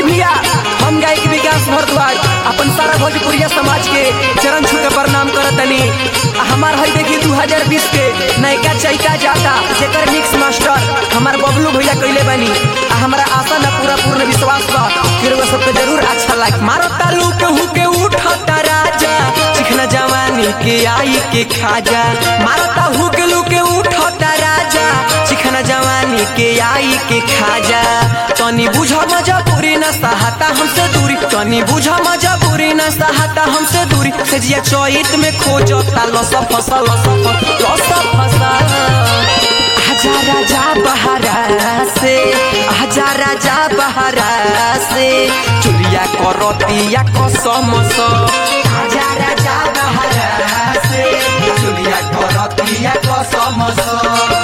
भैया हम गायक विकास भारद्वाज अपन सारा भोजपुरिया समाज के चरण छू के प्रणाम करतनी आ हमार हई देखी 2020 के नयका चैका जाता जेकर मिक्स मास्टर हमार बबलू भैया कइले बनी आ हमरा आशा ना पूरा पूर्ण विश्वास बा कि रउआ सबके जरूर अच्छा लाग मारो तालू के हु के उठता राजा चिखना जवानी के आई के खाजा मारो ताहू के लू के उठता राजा चिखना जवानी के आई के खाजा तनी बुझ मजबूरी न सहाता हमसे दूरी तनी बुझ मजबूरी न सहाता हमसे दूरी सजिया चोइत में खोजता लस फसल लस फसल लस फसल आजा राजा बहरा से आजा राजा बहरा से चुलिया करतिया कसम स आजा राजा बहरा से चुलिया करतिया कसम स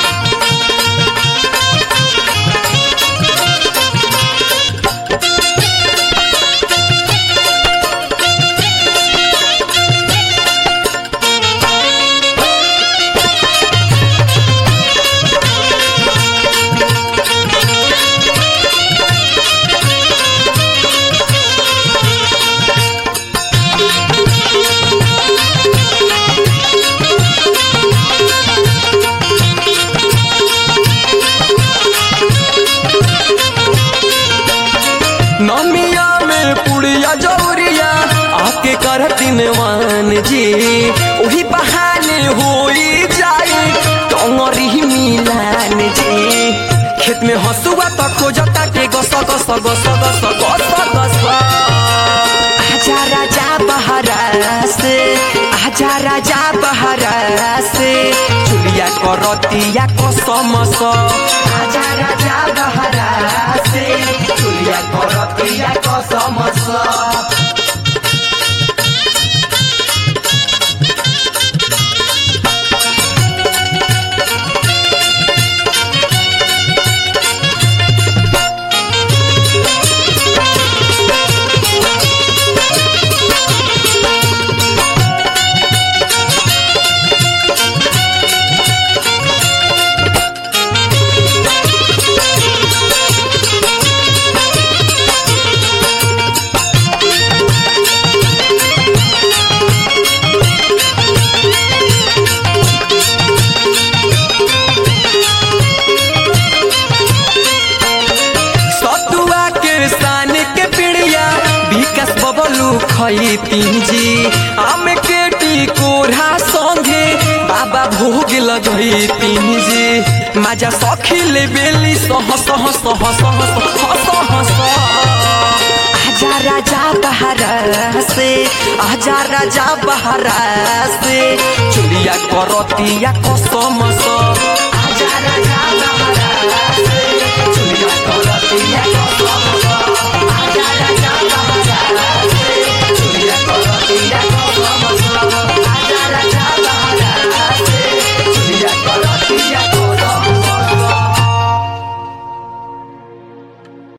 नमिया में पुड़िया जौरिया आके करती मान जी वही बहाने होई जाई टंगरी मिलान जी खेत में हसुआ तो खोजता के गस गस गस गस गस गस आजा राजा बहरा से आजा राजा बहरा से चुलिया करतिया कसम स आजा राजा बहरा से चुलिया करतिया कसम स सतुआ के सान के पिड़िया विकास बबलू खई जी आम के टिकोरा संगे बाबा भोग लगई जी माजा सखी ले बेली सह सह सह सह सह सह सह आजा राजा बहरा से आजा राजा बहरा से चुलिया करतिया कसम स आजा राजा